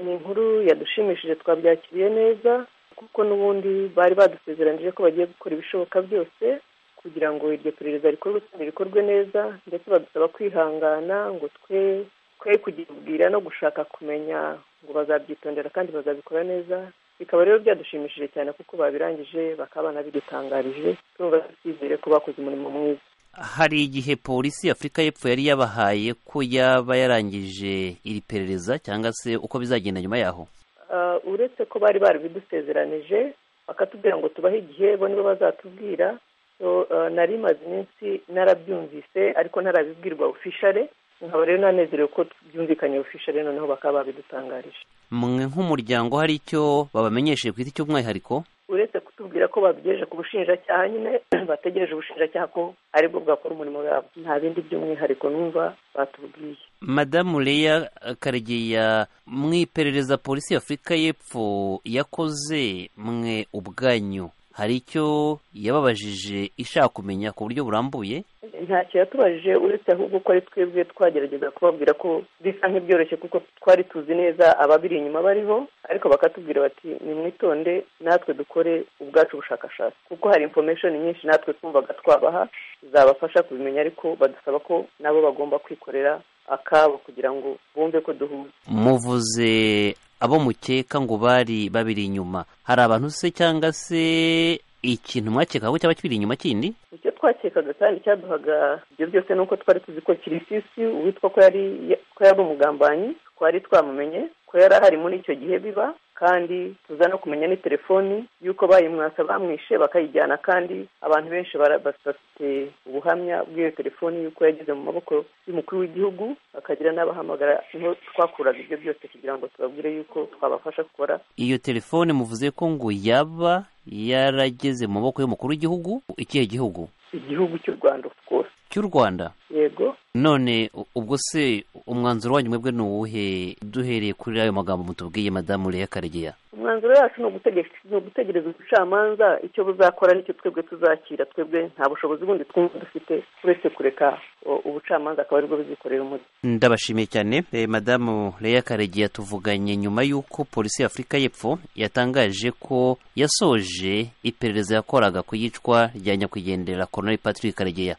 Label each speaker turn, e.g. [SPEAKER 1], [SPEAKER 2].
[SPEAKER 1] ni inkuru yadushimishije twabyakiriye neza kuko n'ubundi bari badusezeranyije ko bagiye gukora ibishoboka byose kugira ngo iryo perereza rikorwe kandi rikorwe neza ndetse badusaba kwihangana ngo twe twe kugibwira no gushaka kumenya ngo bazabyitondera kandi bazabikora neza bikaba rero byadushimishije cyane kuko babirangije bakaba banabidutangarije turumva twizere ko bakoze umurimo mwiza
[SPEAKER 2] hari igihe polisi y'afurika y'epfo yari yabahaye ko yaba yarangije iri perereza cyangwa se uko bizagenda nyuma yaho
[SPEAKER 1] uretse ko bari barabidusezeranije bakatubwira ngo tubahe igihe bo nibo bazatubwira nari imaze iminsi narabyumvise ariko ntarabibwirwa ofishare nkaba rero nanezerewe ko byumvikanye ofishare noneho bakaba babidutangarije
[SPEAKER 2] mwe nk'umuryango hari icyo babamenyesheje ku giti cy'umwihariko
[SPEAKER 1] uretse kutubwira ko babyeje ku bushinjacyaha nyine bategereje ubushinjacyaha ko aribwo bwakora umurimo wabo nta bindi by'umwihariko numva batubwiye
[SPEAKER 2] madamu leya karegeya mu iperereza polisi y'afurika y'epfo yakoze mwe ubwanyu hari icyo yababajije ishaka kumenya ku buryo burambuye
[SPEAKER 1] ntacyo yatubajije uretse ahubwo ko ari twebwe twagerageza kubabwira ko bisa nk'ibyoroshye kuko twari tuzi neza ababiri inyuma bariho ariko bakatubwira bati nimwitonde natwe dukore ubwacu bushakashatsi kuko hari information nyinshi natwe twumvaga twabaha zabafasha kubimenya ariko badusaba ko nabo bagomba kwikorera akabo kugira ngo bumve ko duhuza
[SPEAKER 2] muvuze abo mukeka ngo bari babiri inyuma hari abantu se cyangwa se ikintu mwakeka ko cyaba kiri inyuma kindi
[SPEAKER 1] icyo twakekaga kandi cyaduhaga ibyo byose ni uko twari tuzi ko kirisisi uwitwa ko yari ko yari umugambanyi twari twamumenye ko yari ahari muri icyo gihe biba kandi tuza no kumenya ni telefoni y'uko bayimwasa bamwishe bakayijyana kandi abantu benshi bafite ubuhamya bw'iyo telefoni y'uko yageze mu maboko y'umukuru w'igihugu bakagira n'abahamagara niho twakuraga ibyo byose kugira ngo tubabwire y'uko twabafasha gukora
[SPEAKER 2] iyo telefone muvuze ko ngo yaba yarageze mu maboko y'umukuru w'igihugu ikihe gihugu
[SPEAKER 1] igihugu cy'u rwanda rwose
[SPEAKER 2] cy'u rwanda
[SPEAKER 1] yego
[SPEAKER 2] none ubwo se umwanzuro wanyu mwebwe ni uwuhe duhereye kuri ayo magambo mutubwiye madamu leya karegeya
[SPEAKER 1] umwanzuro wacu ni ugutegereza ubucamanza icyo buzakora nicyo twebwe tuzakira twebwe nta bushobozi bundi twumva dufite uretse kureka ubucamanza akaba aribwo buzikorera umujyi
[SPEAKER 2] ndabashimiye cyane madamu leya karegeya tuvuganye nyuma y'uko polisi y'afurika y'epfo yatangaje ko yasoje iperereza yakoraga ku yicwa rya nyakwigendera koroneri patrick karegeya